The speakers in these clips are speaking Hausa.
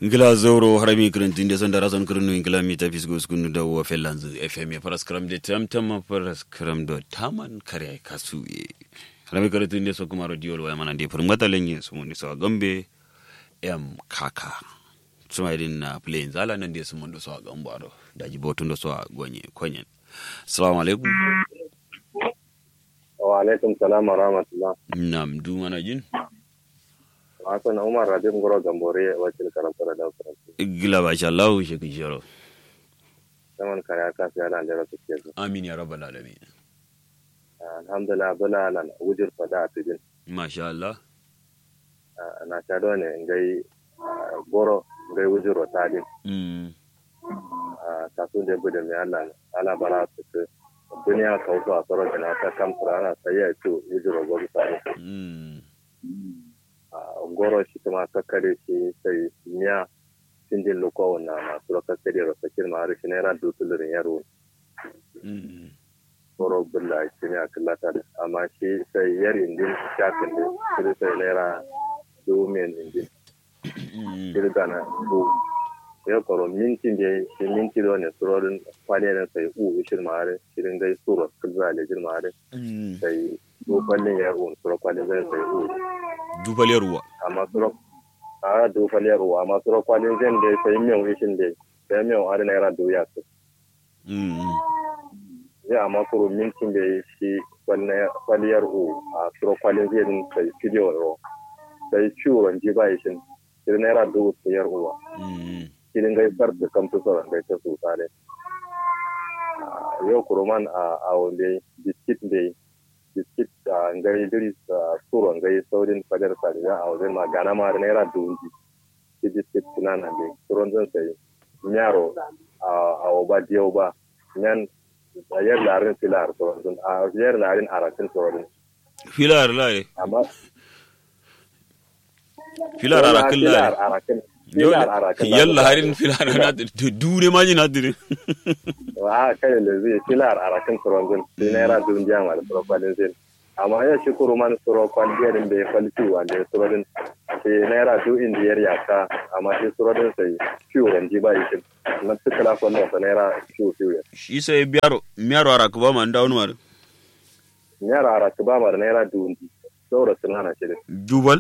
ngila zoro harami kirintin da sanda rason kirinu ngila mi ta fisgo skunu da wa felanzu fm ya faras kram de tam tam faras kram do taman kare kasu ye harami kirintin da so kuma radio wa mana de furin matalan ye su mun so gambe em kaka suma idin na plain zala nan de su mun do so gambo ado da ji botun do so gonye konyen assalamu alaikum wa alaikum salam wa rahmatullah nam du mana jin Hassan Umar Radim Goro Gambore wakil karantar da karantar. gila ba sha Allah shi ki jiro Zaman kare aka fi yana da rasu ke su. amin ya rabbal alamin Alhamdulillah bala lan wujir fada a tijin. masha Allah Na sha da ne ngai goro ngai wujir wa tadin. mm Kasu da bude mai Allah ala bara su ce. Duniya ka wuce a tsoron da na ta kan furana sai ya ce wujir wa gobe tadin. mm Goro shi kuma kakkare shi sai miya sinjin lukowa na masu kakkare rasa kirma har shi naira dutulurin yaro. mm tsoro bulla shi ne a kallata da amma shi sai yar indin shafin da shi sai naira domin indin mm kirga na bu ya koro minti da shi minti da wani surorin kwaliyarin sai u ishir mare shirin gai suro kulza da jir mare mm sai dokwalin ya un suro kwalin zai sai u dubaliyar ruwa amma suro a dokwalin u amma suro kwalin zai da sai miyan ishin da sai miyan are naira doya su mm zai amma kuro mintin da shi kwaliyar u a suro kwalin zai din sai fidiyo ro sai ciwon ji ba shi shi naira dubu siyar uwa mm shi din gai bar da kan fusa gai ta su tare yau kuro man a awon da biskit da biskit a ngai diri a suro ngai saurin fadar sariya a wajen ma gana ma da naira dubu ji shi biskit tunana da suron zan sai miyaro a oba diyau ba nan a yar larin filar sauran a yar larin arakin sauran filar lare amma filar arakin filar lare arakin filar arakin yalla harin filar na dure ma jina dire a kai da zai filar arakin sauran sai naira dun jiya ma da sauran zai amma ya shi kuro man suro kwalliya din bai falci wanda ya suro din sai naira du indiyar yaka amma sai suro din sai ciwo ran ji ba yi na tukala kwallon sa naira ciwo ciwo shi sai biyaro miyaro araku ba man dawo mar naira arakin ba ma da naira du indi saboda sun hana shi din jubal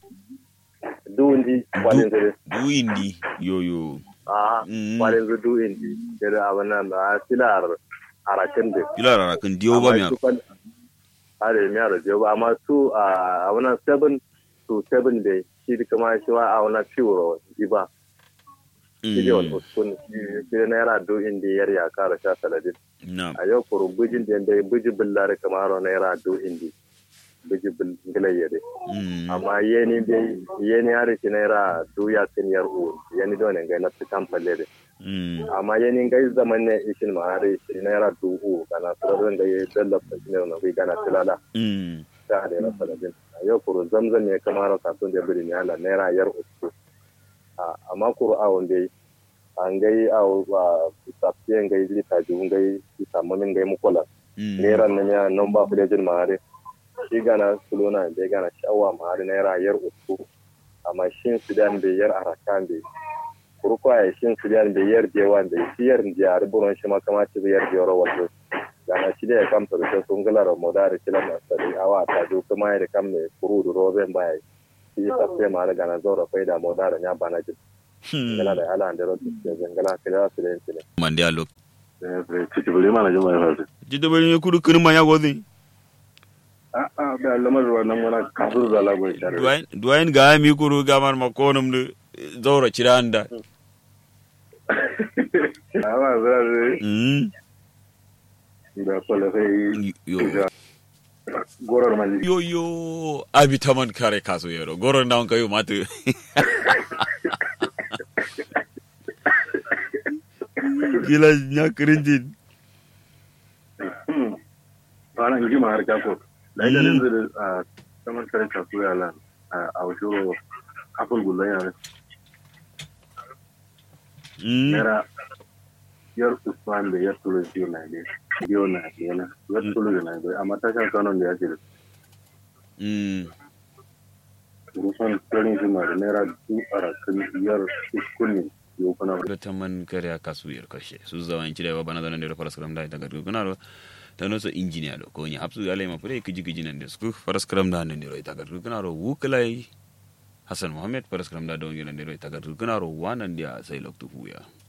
du indi kwalin zai du indi yoyo a Mm. kwalin zai du indi da abin nan da filar arakin din filar arakin diyo ba miyaro are mi aro joba amma su a wana seven to seven day shi da kuma shi wa a wana ciwo ji ba shi da wani uskun shi da naira do indi yar ya kara sha saladin na a yau kuru bujin da dai buji billare kamar aro naira do indi buji bilayya dai mm amma yeni dai yeni har shi naira do ya kin yar u yeni do ne ga na su kampalle dai mm amma yeni ga zaman ne ishin ma har shi naira do u kana su da ya dallafa shi ne na kai gana tilala mm ta da rasa da bin yau kuru zamzam ne kamar kasuwan da biri ne ala naira yar uku a amma kuru a wanda yi an gai a wa safiyan gai lita jibin gai isa mamin gai mukola mm naira na ya nan ba ku da jin mahari shi gana sulona bai gana shawa mahari naira yar uku amma shin sudan bai yar arakan bai kuru kwa ya shin sudan bai yar jewa bai shi yar jihar buron shi makama ci bai yar jihar wato gana shi da ya kamta da sun galar moda da kila masari awa ta jo kuma ya da kam ne kuru da roben baya shi ta sai ma da gana zaura fai da moda da ya bana ji gana da ala da rotu da zangala kila su da yin ne man dia lok ciki bari mana jima ya fasu. jidda bari ne kudu kirma ya gozi A'a, da lamar wannan wani kafin zala gwai share. duwain duwain ga mi kuru gamar makonum de zaura ciranda Awa zara mm da kwalafai yo gorar mali. yo yo abi taman kare kaso yero goron down kayo mate gila nya krinjin Ana in jima har kako. Da ita ne zai a saman kare kasu ya lan a wasu kafin gullan yare. mm Nera yar Usman da yar Tulu biyu na ne. Biyu na ne na. Yar Tulu da na ne. Amma tashin kanon da ya ce mm rusan tsarin shi ma da naira du arakan yar kunni yau kuna da taman kare kasu yar kashe su zawan ci da bana zanan da faras karam da ta gadu kuna ro ta no so engineer do ko ni hapsu alai ma fure kiji kiji nan da su faras karam da nan da ro ta gadu kuna ro wuklai Hassan Muhammad faras karam da don gidan da ro ta gadu kuna ro wanan da sai loktu huya